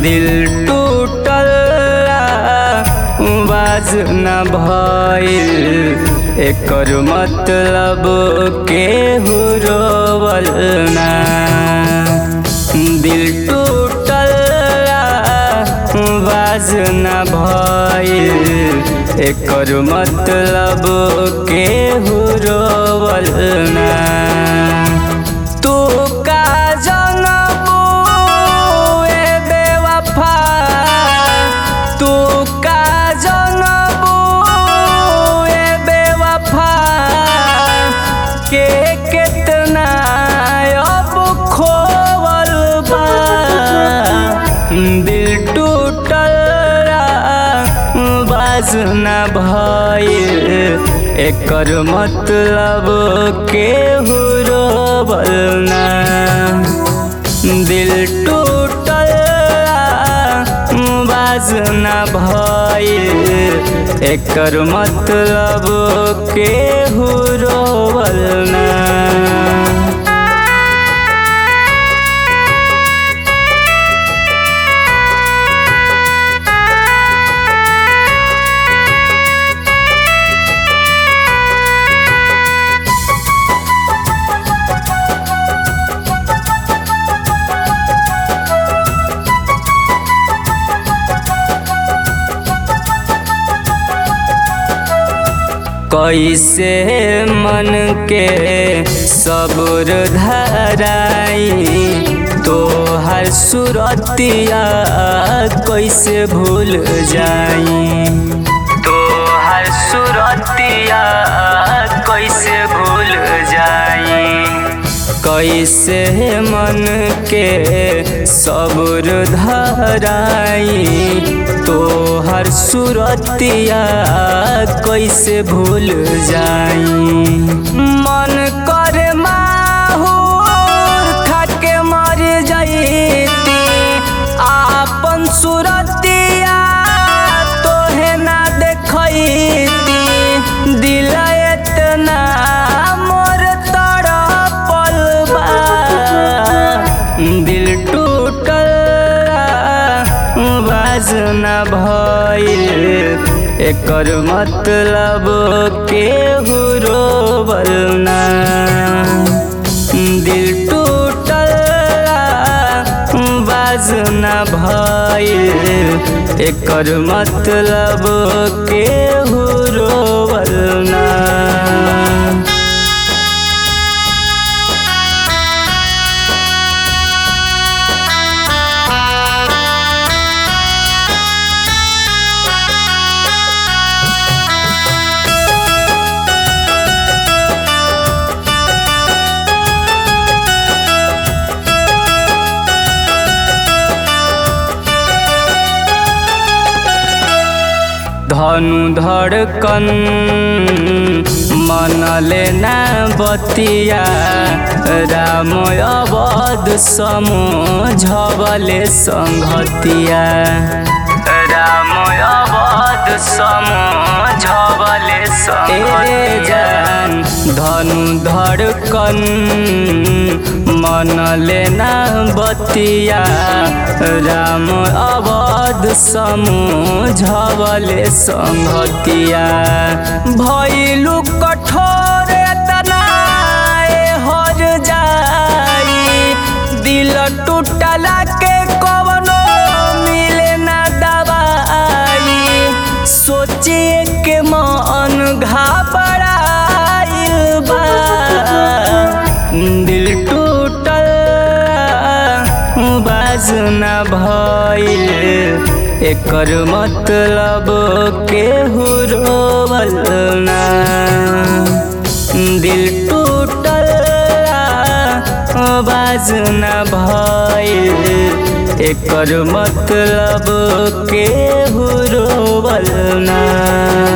दिल टूटल बाज न भइल एकर मतलब केहू रोवल ना दिल टूटल बाज न भइल एकर मतलब केहू रोवल ना तू का जनबू ए बेवफा तू का जनबू ए बेवफा के कितना अब खोवल बा दिल टूटल बाज न भइल एकर मतलब केहू रोवल ना दिल टूटल बाज न भइल एकर मतलब केहू रोवल ना कैसे मन के सबुर धराई तोहर सुरतिया कैसे भूल जाई तोहर सुरतिया कैसे भूल जाई कैसे मन के सबुर धराई तोहर सुरतिया कैसे भूल जाई मन कर माहूर खाके मर जईती आपन सुरतिया तोहे ना देखैती दिल एतना मोर तड़पल बा दिल टूटल बाज न भइल एकर मतलब केहू रोवल ना दिल टूटल बाज न भइल एकर मतलब केहू रोवल ना धनु धड़कन मन लेना बतिया राम अवध समझबले संगतिया राम अवध समझबले संगतिया धनु धड़कन मन लेना बतिया राम अवध समझबले संगतिया भैलू कठोर तना हर जाई दिल टूटला के कवनो मिले ना दवाई सोचिए के मन घबराइल बा दिल टूटल बाज न भइल एकर मतलब केहू रोवल ना दिल टूटल बाज न भइल एकर मतलब केहू रोवल ना